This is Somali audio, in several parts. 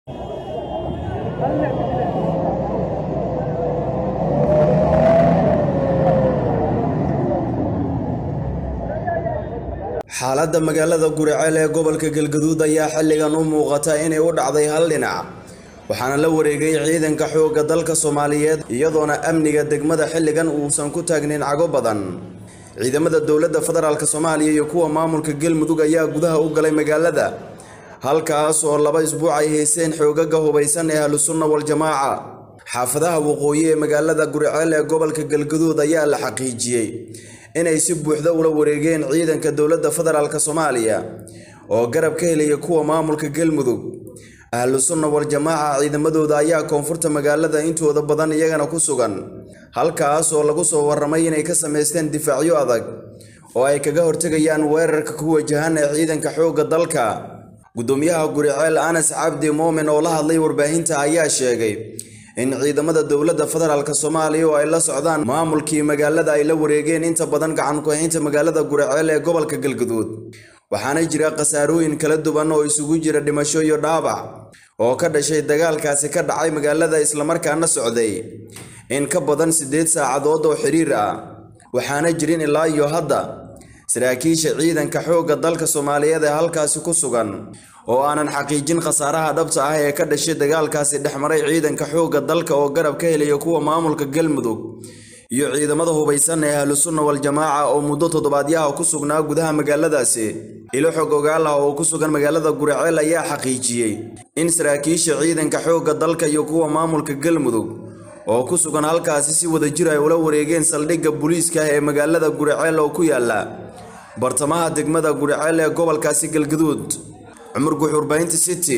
xaaladda magaalada guriceel ee gobolka galgaduud ayaa xilligan u muuqata inay u dhacday hal dhinac waxaana la wareegay ciidanka xoogga dalka soomaaliyeed iyadoona amniga degmada xilligan uusan ku taagnin cago badan ciidamada dowladda federaalk soomaaliya iyo kuwa maamulka galmudug ayaa gudaha u galay magaalada halkaas oo laba isbuuc ay hayseen xoogaga hubaysan ee ahlusunna waljamaaca xaafadaha waqooyi ee magaalada guriceel ee gobolka galgaduud ayaa la xaqiijiyey inay si buuxda ula wareegeen ciidanka dowladda federaalk soomaaliya oo garab ka helaya kuwa maamulka galmudug ahlu sunna wal-jamaaca ciidamadooda ayaa koonfurta magaalada intooda badan iyagana ku sugan halkaas oo lagu soo warramay inay ka samaysteen difaacyo adag oo ay kaga hortegayaan weerarka ku wajahan ee ciidanka xoogga dalka gudoomiyaha guriceel anas cabdi muumin oo la hadlay warbaahinta ayaa sheegay in ciidamada dowladda federaalk soomaaliya oo ay la socdaan maamulkii magaalada ay la wareegeen inta badan gacan ku-haynta magaalada guriceel ee gobolka galgaduud waxaana jira khasaarooyin kala duwan oo isugu jira dhimasho iyo dhaabac oo ka dhashay dagaalkaasi ka dhacay magaalada islamarkaana socday in ka badan siddeed saacadood oo xiriir ah waxaana jirin ilaa iyo hadda saraakiisha ciidanka xoogga dalka soomaaliyeed ee halkaasi ku sugan oo aanan xaqiijin khasaaraha dhabta ah ee ka dhashay dagaalkaasi dhexmaray ciidanka xoogga dalka oo garab ka helaya kuwa maamulka galmudug iyo ciidamada hubaysan ee ahlu sunna wal-jamaaca oo muddo toddobaadyaha ku sugnaa gudaha magaaladaasi ilo xog ogaal ah oo ku sugan magaalada guriceel ayaa xaqiijiyey in saraakiisha ciidanka xoogga dalka iyo kuwa maamulka galmudug oo ku sugan halkaasi si wada jir ay ula wareegeen saldhigga booliiska ee magaalada guriceel oo ku yaala bartamaha degmada guriceel ee gobolkaasi galgaduud cumar guxuurbaynta city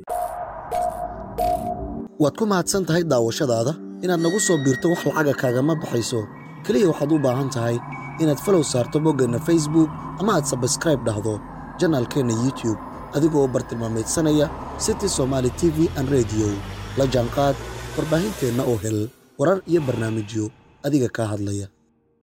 waad ku mahadsan tahay daawashadaada inaad nagu soo biirto wax lacaga kaagama baxayso keliya waxaad u baahan tahay inaad falow saarto boggeenna facebook ama aad sabskraib dhahdo janaalkeenna youtube adigoo bartilmaameedsanaya city somaali t v an rediyo la jaanqaad warbaahinteenna oo hel warar iyo barnaamijyo adiga kaa hadlaya